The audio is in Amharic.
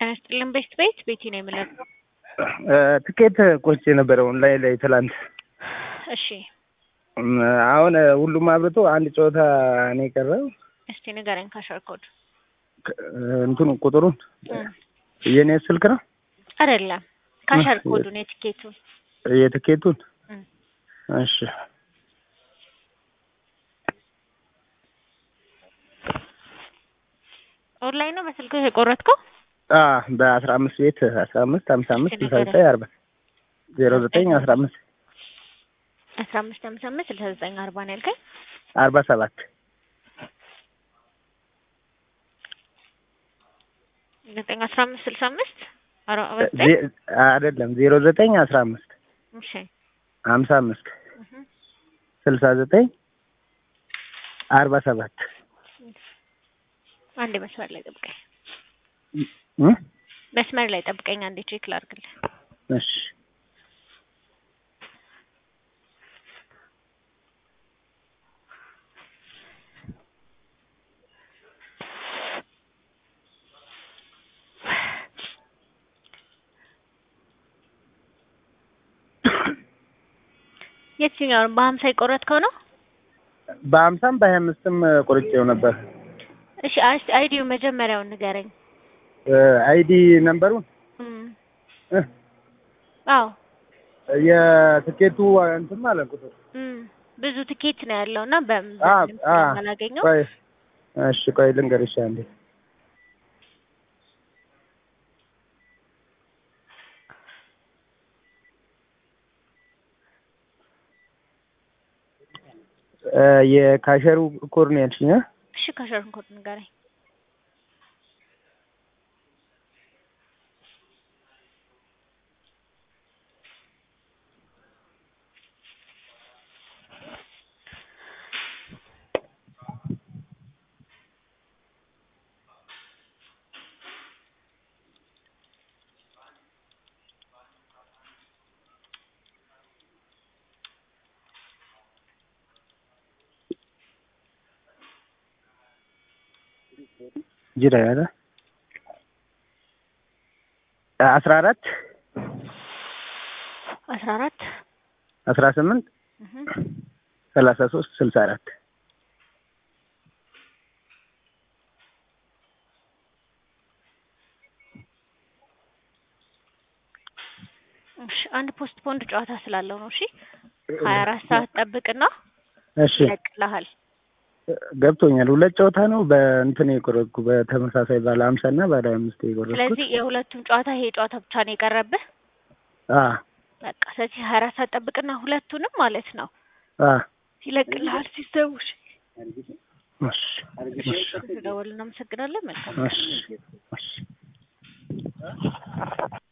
ጤና ይስጥልን ቤት ቤት ቤቲ ነው የምለው። ትኬት ቆርጬ ነበረ ኦንላይን ላይ ትላንት። እሺ እም፣ አሁን ሁሉም አብርቶ አንድ ጨዋታ ነው የቀረው። እስቲ ንገረኝ ካሸር ኮድ ክ- እንትኑ ቁጥሩን እም፣ የኔ ስልክ ነው አይደለም ካሸር ኮዱን የትኬቱን የትኬቱን። እም። እሺ ኦንላይን ነው በስልክ የቆረጥከው? አ በአስራ አምስት ቤት አስራ አምስት ሀምሳ አምስት ስልሳ ዘጠኝ አርባ ዜሮ ዘጠኝ አስራ አምስት አስራ አምስት ሀምሳ አምስት ስልሳ ዘጠኝ አርባ ነው ያልከኝ? አርባ ሰባት ዘጠኝ አስራ አምስት ስልሳ አምስት አርባ ዘጠኝ ዜ- አይደለም ዜሮ ዘጠኝ አስራ አምስት እሺ ሀምሳ አምስት እህ፣ ስልሳ ዘጠኝ አርባ ሰባት አንዴ መስመር ላይ ጠብቀኝ። እ? መስመር ላይ ጠብቀኝ አንዴ ቼክ ላድርግልህ። እሺ የትኛውን በሀምሳ የቆረጥከው ነው? በሀምሳም በሀያ አምስትም ቆርጬው ነበር። እሺ አስ- አይዲው መጀመሪያውን ንገረኝ። አይዲ ነምበሩን እም፣ እ? አዎ የትኬቱ እንትን ማለት ቁጥር እም፣ ብዙ ትኬት ነው ያለው እና በምን አ አ አላገኘው ቆይ እሺ ቆይ ልንገርሽ አንዴ እ የካሸሩ ኮድ ነው ያልሽኝ እ? እሺ ካሸርን ኮድ ንገረኝ። ጅራ ያለ አስራ አራት አስራ አራት አስራ ስምንት እህ፣ ሰላሳ ሶስት ስልሳ አራት እሺ አንድ ፖስት ፖንድ ጨዋታ ስላለው ነው። እሺ ሀያ አራት ሰዓት ጠብቅና እሺ ይለቅልሃል። ገብቶኛል። ሁለት ጨዋታ ነው በእንትን የቆረጥኩ በተመሳሳይ ባለ ሀምሳ እና ባለ አምስት የቆረጥኩት። ስለዚህ የሁለቱም ጨዋታ ይሄ ጨዋታ ብቻ ነው የቀረብህ። አ በቃ ስለዚህ ሀያ አራት ሰዓት ጠብቅና ሁለቱንም ማለት ነው አ ይለቅልሃል ሲስተሙ። እሺ እሺ እሺ ስለደወልን እናመሰግናለን። መልካም እሺ እሺ